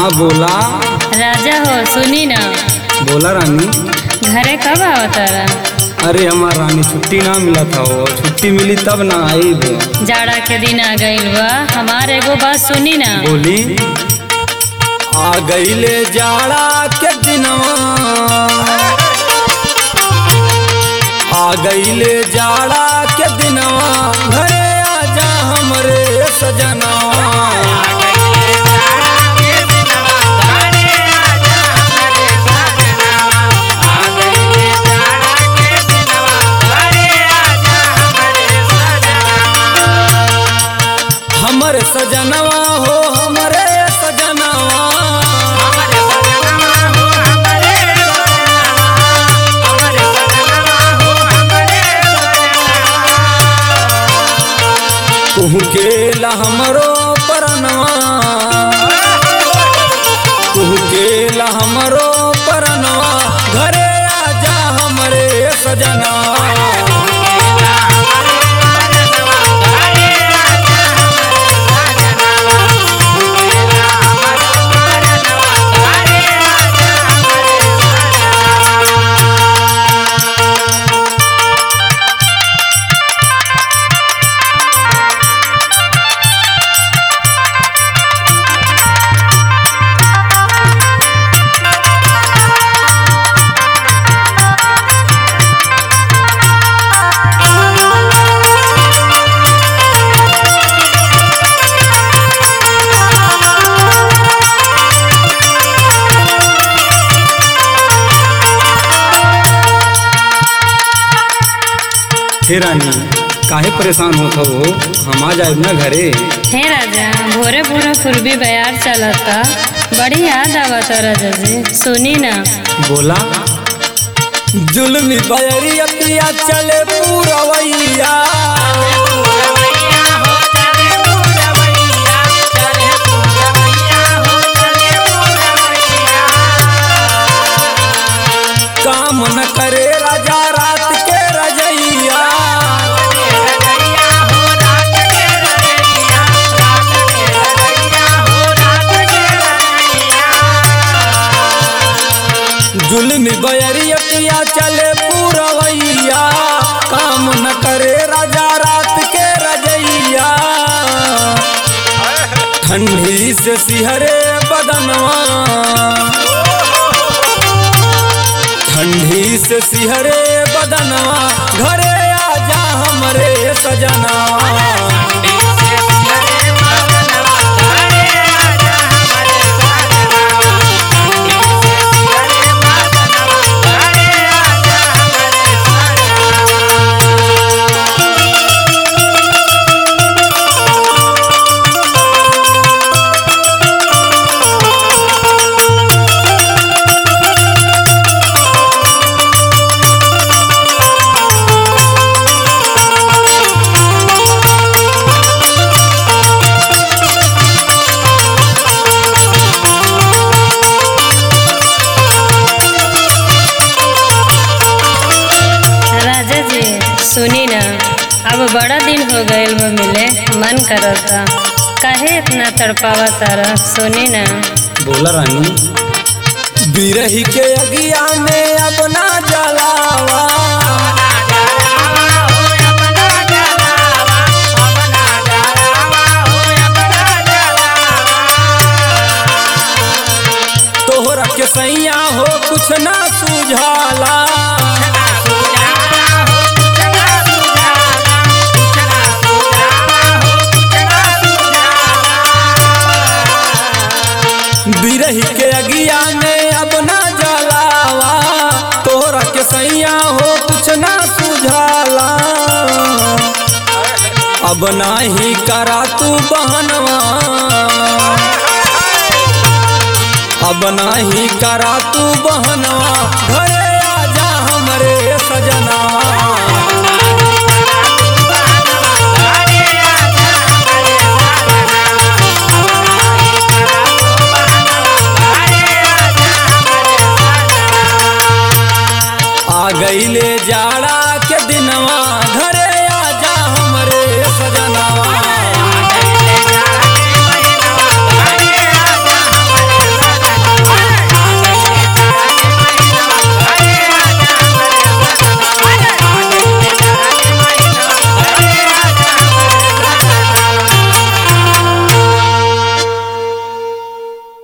हाँ बोला राजा हो सुनी ना बोला रानी घरे कब आवतारा अरे हमार रानी छुट्टी ना मिला था वो छुट्टी मिली तब ना आई भी जाड़ा के दिन आ गइल बा हमार एगो बात सुनी ना बोली आ गईले जाड़ा के दिनवा आ गईले जाड़ा के दिनवा घरे आजा हमरे सजनवा हमर सजनवा हो हमरे सजनवा कुहू के ला हमरो परनवा कुहू के ला हमरो परनवा घरे आजा हमरे सजनवा हे रानी काहे परेशान होत हो हम आ जाए ना घरे हे राजा भोरे भोरे पूर्वी बयार चलता बड़ी याद आवता राजा जी सुनी ना बोला जुल्मी बयरिया पिया चले पूरवैया काम न करे राजा रात के रजैया जुल्मी बयरिया पिया चले पूरवैया काम न करे राजा रात के रजैया ठंडी से सिहरे बदनवा ठंडी से सिहरे बदनवा घरे आजा हमरे सजना राजा जी सुनी ना अब बड़ा दिन हो गइल बा मिले मन करता काहे इतना तड़पावा तारा सुनी ना बोला रानी बिरही के अगिया में अब ना जलावा तोहरा के सैया हो कुछ ना सुझाला बिरही के अगिया में अब ना जलावा तोहरा के सैया हो कुछ ना सुझाला अब नाही करा तू बहनवा अब नाही करा तू बहनवा घरे आजा हमरे सजना आ गईले जाड़ा के दिनवा